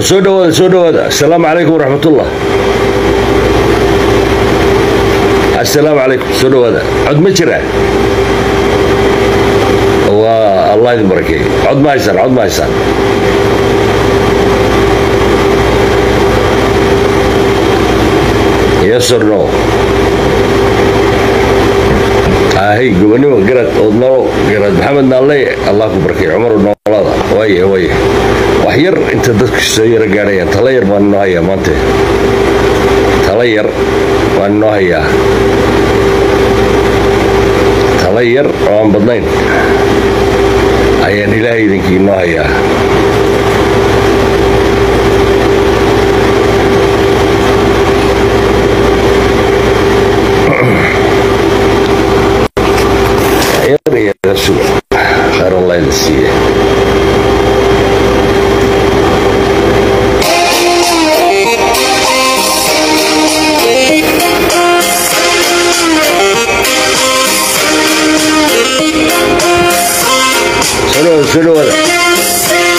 war soo dhawaada soo dhawaada asalaamu calaykum waraxmatullah assalaamu calaykum soo dhawaada cod ma jira waa allah idin barakeeyo cod ma haysaan cod ma haysaan yes or no ahay gobonimo garad oodnalo garad maxamed naalle allah ku barakeeyo cumar noolada waaya waaya wax yar inta dadku soo yaro gaadhayaan tala yar baan inoo hayaa maante tala yar baan inoo hayaa tala yar oo aan badnayn ayaan ilaahay idinkii inoo hayaa yar iyo suga khayr allah idin siiye soo dhawaada soo dhawaada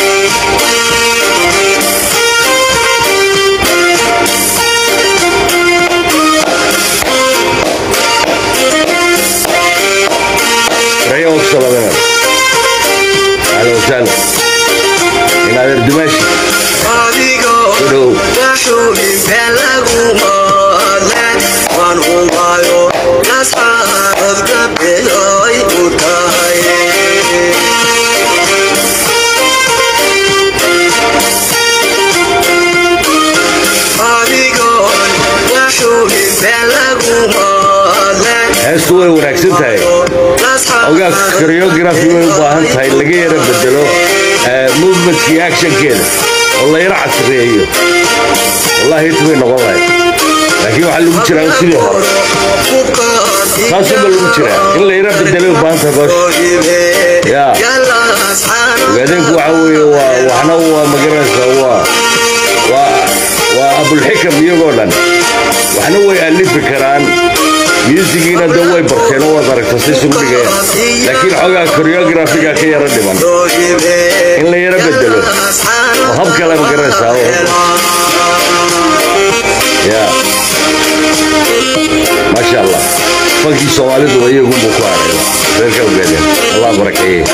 ريا وصل اهلا وسهلا من هذا الدمشق adigoo Hello. daxuubin been lagu moodan waan hubayo nasxaabad gabdheedoy u tahay adigoon daxuubin been lagu moodan heestu way wanaagsan tahay ogaa choreography way u baahan tahay laga yara bedelo eh, movementkii actionkeeda oo la yara casreeyo wallahi hit bay noqon lahayd laakiin waxaa lagu jiraa sidii hore saasuba lagu jiraa in la yara bedelay u baahan tahay boosha Ya. ogaadeenku waxa weeye waa waxna waa magaranaysaa waa waa waa abulxikam iyagoo dhan waxna way alifi karaan musigiina de way barteen oo waad aragta si isugu dhigayaan laakiin xoogaa choreografiga ka yara dhiman in la yara bedelo oo hab kale magaranaysaa oo ya maasha allah fankii soomaalidu iyagunbuu ku haray reerka ogaadeen allah barakeeye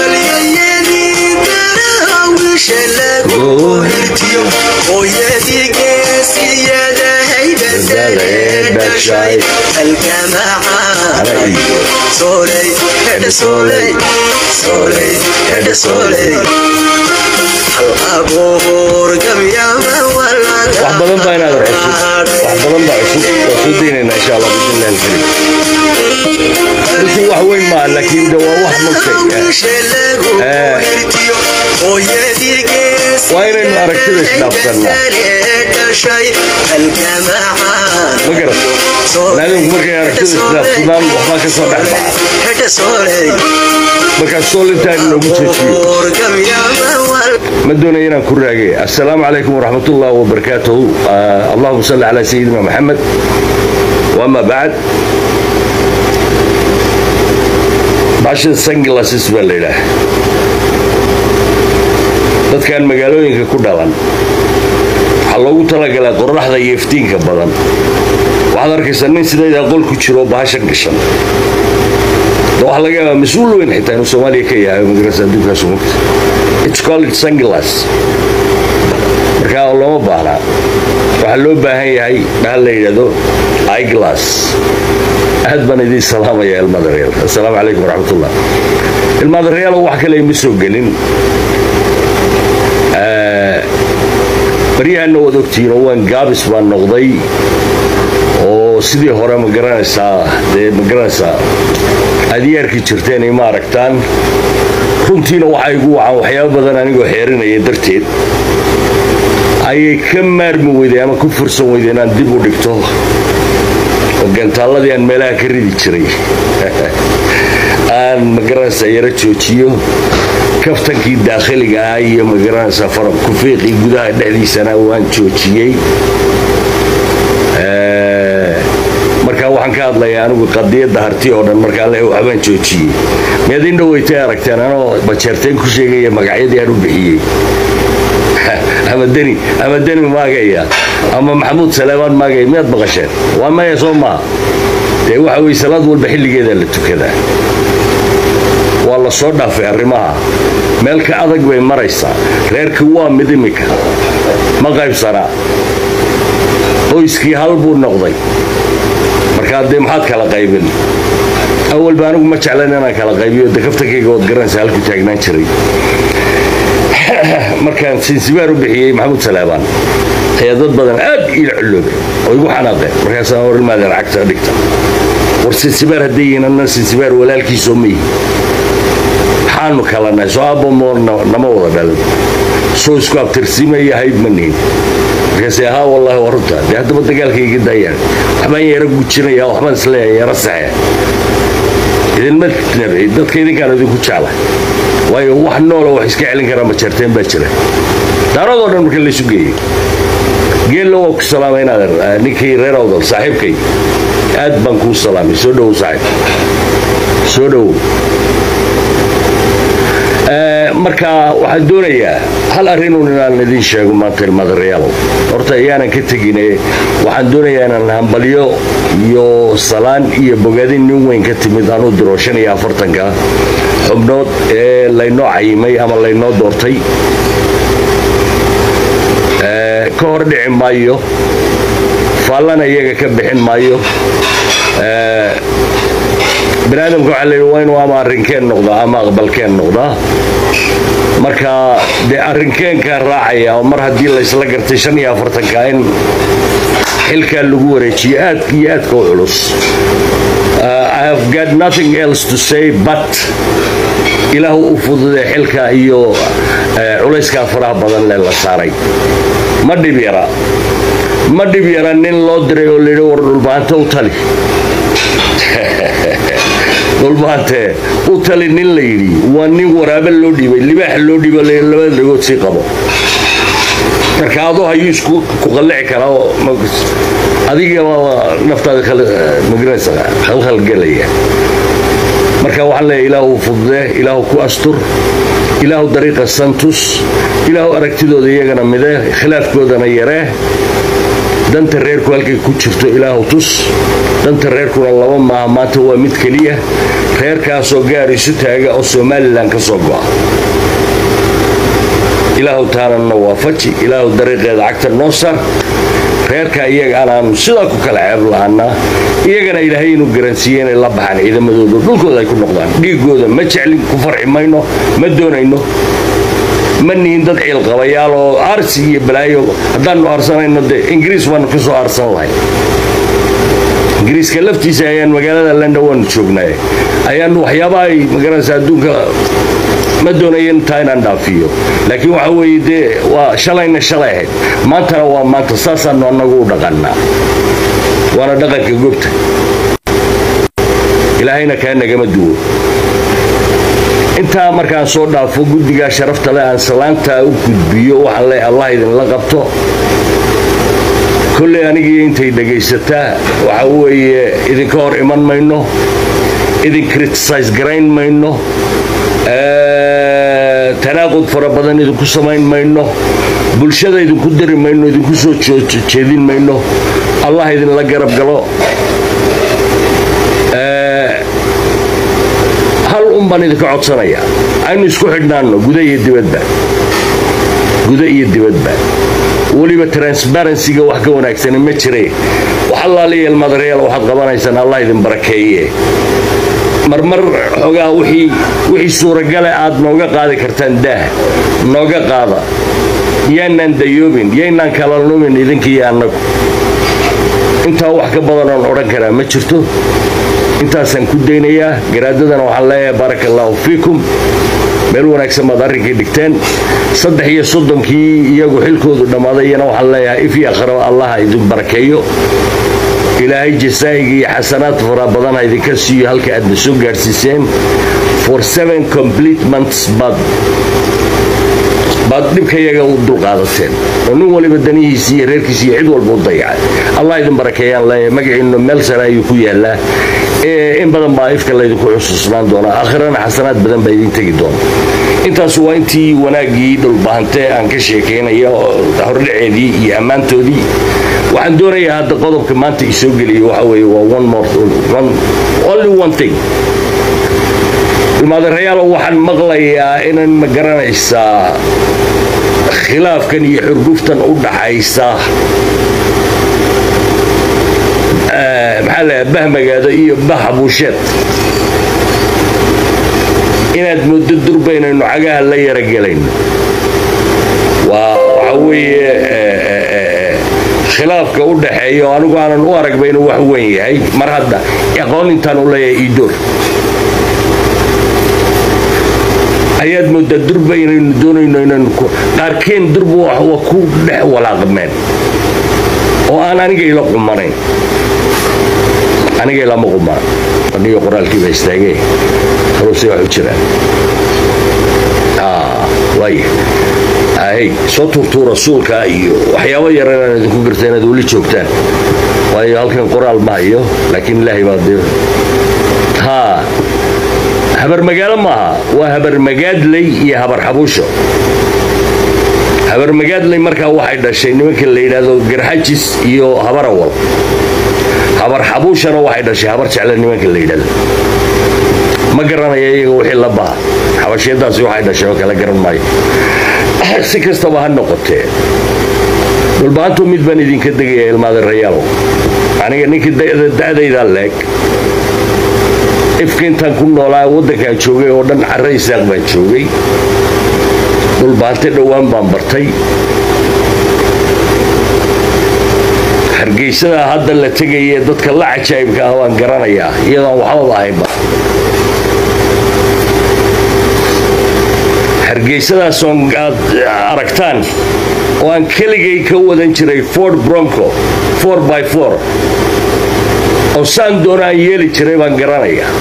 wax badan baa inaad cusub wax badan baa cusub waa soo daynayna insha allah bismillahi alkarim runtii wax weyn maaha laakiin de waa wax mogtay waa inaynu aragtida isdhaafsannaa ma garat naadinku markay aragtida isdhaafsadaan waxbaa ka soo dhex baxa markaas sool intaan inoogu jeejiyo ما دون أن كراجي السلام عليكم ورحمة الله وبركاته آه اللهم صل على سيدنا محمد وأما بعد عشان سنجلاسيس بالليلة dadkan magaalooyinka ku dhalan waxaa loogu talagalaa qoraxda iyo iftiinka badan waxaad arkaysaa nin sidaydaa qol ku jiro bahashan gashan de waxaa laga yaabaa mas-uul weyn xitaa inuu soomaaliya ka yahay magarasa adduunkaas umugta it's called sunglass marka looma baahnaa waxaa loo baahan yahay bahal la yidhahdo iglass aad baan idiin salaamaya ilmaadareyaal assalaamu calaykum waraxmatullah ilmaadareyaal wax kale ima soo gelin baryahanna waad ogtihiin oo waan gaabis baan noqday oo sidii hore ma garanaysaa dee ma garanaysaa aad yeerki jirteen ima aragtaan runtiina waxaa igu wacan waxyaabo badan anigoo xeerinaya darteed ayay ka maarmi weyday ama ku fursan weyday inaan dib u dhigto oo gantaalladii aan meelaha ka ridi jiray aan magaranaysaa yaro joojiyo kaftankii daakhiliga ah iyo magaranaysaa farab kufiiqii gudaha dhexdiisana waan joojiyey markaa waxaan ka hadlayaa anigu qadiyadda harti oo dhan markaa le waxbaan joojiyey miyaad in dhaweytay aragteen anoo bajeerteen ku sheegaya magacyadii aan u bixiyey ama deni ama deni maagaya ama maxamuud saleemaan maagaya miyaad maqasheen waa maya soo maaha dee waxa weye salaad walba xilligeedaa la tukadaa waa la soo dhaafay arrimaha meel ka adag bay maraysaa reerkii waa mid imika ma qaybsanaa qoyskii hal buu noqday markaa dee maxaad kala qaybin awalba anigu ma jeclan inaan kala qaybiyo de kaftankayga waad garanaysa halku taagnaan jiray markaan sinsibaar u bixiyey maxamuud salaabaan ayaa dad badan aad iila culloobay oo igu xanaaqeen markaasaan hor imaadeen cagta dhigta war sinsibaar hadday yihiin anna sinsibaar walaalkiisoo ma yihi maxaanu kala nahay soo aabbo moor nama wada dhalin soo isku abtirsiimaya hayd ma nihin markaase haa wallaahi waa runta dee haddaba dagaalkayga daayaan waxbaan yara gujinaya waxbaan isleeyahay yara saxe idinma nabci dadka idinkaan idinku jecla waayo wax noola wax iska celin karaa majeerteen baa jira daaradoo dhan marka laysu geeyey geella waa ku salaamay inaad ninkii reer awdal saaxiibkay aad baan kuu salaamay soo dhowow saaxiib soo dhowow marka waxaan doonayaa hal arrinun inaan idin sheego maanta ilmaadareyaalow horta ayaanan ka tegine waxaan doonayaa inaan hambalyo iyo salaan iyo bogaadin nin weyn ka timid anuu diro shan iyo afartanka xubnood ee laynoo cayimay ama laynoo doortay ka hor dhici maayo faallana iyaga ka bixin maayo baniaadamka waxaa layidhi waa inuu ama arrinkeen noqdaa ama aqbalkeen noqdaa marka dee arrinkeenkaa raacaya oo mar haddii laysla gartay shan iyo afartanka in xilkaa lagu wareejiyo aadka iyo aadka u culus i have got nothing else to say but ilaahu u fududee xilka iyo culayskaa faraha badan lee la saaray ma dhib yara ma dhib yara nin loo diray oo layidhi war dhulbaanta u tali dhulbaante u tali nin la yidhi waa nin waraabe loo dhiibay libaax loo dhiibo labada dhagood sii qabo marka adoo hayuu isku ku qallici karaa adiga naftaada magaranaysa khalkhalgelaya marka waxaan leeyahay ilaahu fududee ilaahu ku astur ilaahu dariiqa santus ilaahu aragtidooda iyagana midee khilaafkoodana yaree danta reerku halkay ku jirto ilaahu tus danta reerkuna laba maaha maanta waa mid keliya reerkaasoo gaar isu taaga oo somalilan ka soo go'a ilaahu taananna waafaji ilaahu dariiqeeda cagta noo sar reerka iyaga anaanu sidaa ku kala ceeb la'aanaa iyagana ilaahay inuu garansiiye inay la baxaan ciidamadooda dhulkooda ay ku noqdaan dhiigooda ma jeclin ku farxi mayno ma doonayno ma nihin dad ciilqabayaal oo aarsi iyo balaayo haddaannu aarsanayno dee ingiriis waanu ka soo aarsan lahay ingiriiska laftiisa ayaan magaalada london waanu joognay ayaanu waxyaabaha ay magaranaysa adduunka ma doonayo intaa inaan dhaafiyo laakiin waxa weeye dee waa shalayna shalay ahayd maantana waa maanta saasaanu annagu u dhaqannaa waana dhaqanka gobta ilaahayna kaa nagama duwo intaa markaan soo dhaafo guddigaa sharafta leh aan salaantaa u gudbiyo waxaan leeyahay allah idinla qabto kolley anigii intay dhegaysataa waxa weeye idinka hor iman mayno idin criticise garayn mayno tanaaqud fara badan idinku samayn mayno bulshada idinku diri mayno idinku soo jeedin mayno allah idinla garab galo hal un baan idinka codsanaya aynu isku xidhnaanno guda iyo dibadba guda iyo dibadba weliba transparencyga wax ka wanaagsani ma jire wax allaaliya ilmaadareyaal waxaad qabanaysaan allah idin barakeeye marmar xoogaa wixii suuragale aad nooga qaadi kartaan daah nooga qaada yaanaan dayoobin yaynaan kala lumin idinkiiyo annagu intaa wax ka badanoon odhan karaa ma jirto intaasaan ku daynayaa garaadadana waxaan leeyahay baaraka allaahu fiikum meel wanaagsan baad arrinkii dhigteen saddex iyo soddonkii iyagu xilkoodu dhammaadayana waxaan leeyahay if iyo akhro allaha idin barakeeyo ilaahay jasaa'iga iyo xasanaad fara badan ha idinka siiyo halka aadna soo gaadhsiiseen for seven complete months baad baad dhibkayaga u dulqaadateen oo nin waliba danihiisi iyo reerkiisi iyo cid walba u dayacay allah idin barakeeyaan leeyahay magaciinnu meel sare ayuu ku yaallaa in badan baa ifka laydinku xusuusnaan doonaa aakhirana xasanaad badan baa idin tegi doona intaas waa intii wanaaggii dhulbahante aan ka sheekaynaya oo hordhaceedii iyo ammaantoodii waxaan doonayaa hadda qodobka maanta isoo geliya waxa weeye waa one more one, only one thing ilmaadareyaal waxaan maqlayaa inan ma garanaysaa khilaafkan iyo xurguftan u dhaxaysa maxaa la bah magaado iyo bah buusheed inaad muddo durba inaynu cagaha la yara gelayno waa waxa weeye khilaafka u dhaxeeya oo anigu aanan u aragba inuu wax weyn yahay mar hadda aqoon intaan u leeyahay iidoor ayaad moodaa durba inaynu doonayno inaynu qaarkeen durba waa ku dhex walaaqmeen oo aan aniga ila qumanayn aniga ilama qumana aniga qoraalkiiba istaagee haruuse wax u jiraan waaya hay soo tuurtuu rasuulka iyo waxyaabo yar inaan idinku garta inaad weli joogtaan waayo halkan qoraal ma hayo laakiin ilaahay baa dee haa habar magaalo maaha waa habar magaadley iyo habar xabuusho habar magaadley markaa waxay dhashay nimanka la yidhaahdo garxajis iyo habar awal habar xabuushana waxay dhashay habar jecle nimanka la yidhahdo ma garanaya iyaga wixii la baha xabashiyadaasi waxay dhashay oo kala garan maayo si kastaba ha noqotee dhulbaantu mid baan idinka degaya ilmaada rayaalo aniga ninkii da'daydaa leeg ifka intaan ku noolaa waddankaan joogay oo dhan carre isaaq baan joogay dhulbaante dhowaan baan bartay hargeysadaa hadda la tegayee dadka la cajaa'ibka ah waan garanayaa iyadoon waxbaba ahaynba hargeysadaasoo aad aragtaan oo aan keligay ka wadan jiray ford bronco by oo saan doona aan yeeli jiray baan garanayaa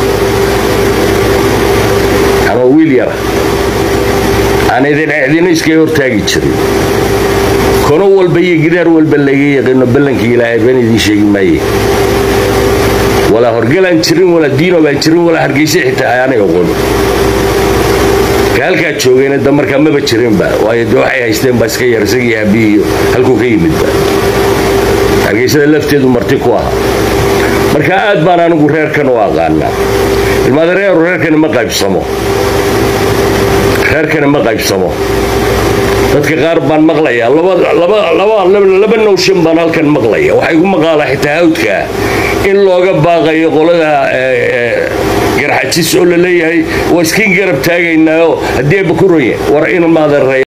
ama wiil yara aan idin iskaga hortaagi jirin kono walba iyo gidaar walba laga yaqino ballankii ilaahay baan idiin sheegi maaye walaa horgalaan jirin walaa diino baan jirin walaa hargeysa xitaa aanay oqon halkaa joogayna da markaa maba jirinba waayo de waxay haysteen baa iska yar isagii aabihiiyo halkuu ka yimidba hargeysada lafteedu marti ku aha marka aad baan anigu reerkan u aqaanaa ilmaadareeru reerkani ma qaybsamo reerkani ma qaybsamo dadka qaar baan maqlayaa laba nowshan baan halkan maqlaya waxay gu maqaalaa xitaa hawdkaa in looga baaqayo qolada garxajis oo la leeyahay waa iskiin garab taagaynaaoo haddii abakuroye war in maadan